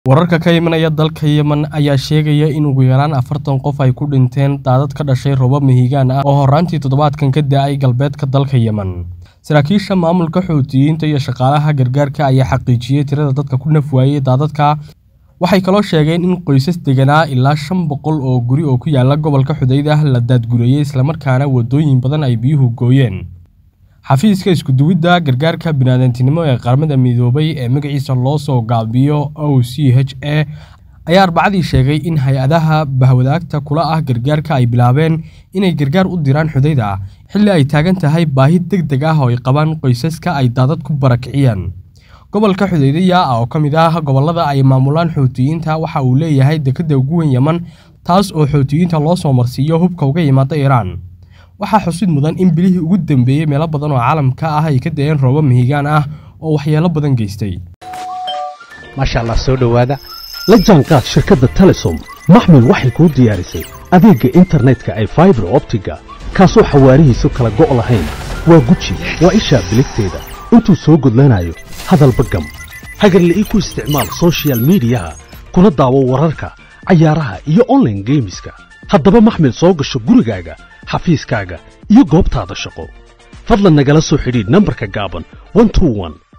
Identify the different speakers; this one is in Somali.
Speaker 1: wararka ka imanaya dalka yemen ayaa sheegaya in ugu yaraan afartan qof ay ku dhinteen daadad ka dhashay roobab mihigaan ah oo horraantii toddobaadkan ka da'ay galbeedka dalka yemen saraakiisha maamulka xuutiyiinta iyo shaqaalaha gargaarka ayaa xaqiijiyey tirada dadka ku naf waayey daadadka waxay kaloo sheegeen in qoysas deganaa ilaa shan boqol oo guri oo ku yaala gobolka xudaydah la daadgureeyey islamarkaana waddooyin badan ay biyuhu gooyeen xafiiska iskuduwidda gargaarka biniaadantinimo ee qaramada midoobay ee magaciisa loo soo gaabiyo o c h a ayaa arbacadii sheegay in hay-adaha bahwadaagta kula ah gargaarka ay bilaabeen inay gargaar u diraan xudayda xilli ay taagan tahay baahi deg deg ah oo ay qabaan qoysaska ay daadad ku barakiciyeen gobolka xudaydaya oo ka mid ah gobollada ay maamulaan xuutiyiinta waxa uu leeyahay dekedda ugu weyn yeman taas oo xuutiyiinta loo soo marsiiyo hubka uga yimaada iiraan waxaa xusid mudan in bilihii ugu dambeeyey meelo badan oo caalamka ah ay ka da'een roobab mihigaan ah oo waxyeelo badan geystay
Speaker 2: maasha allah soo dhowaada la jaanqaad shirkadda telesom maxmil waxay kuu diyaarisay adeegga internetka ay faibar optiga kaasoo xawaarihiisu kala go' lahayn waa guji waa ishaa biligteeda intuu soo gudlanayo hadalba gam hagarle ii ku isticmaal sochial midiyaha kuna daawo wararka cayaaraha iyo onlaine geemiska haddaba maxmil soo gasho gurigaaga xafiiskaaga iyo goobtaada shaqo fadlan nagala soo xidhiidh nambarka gaaban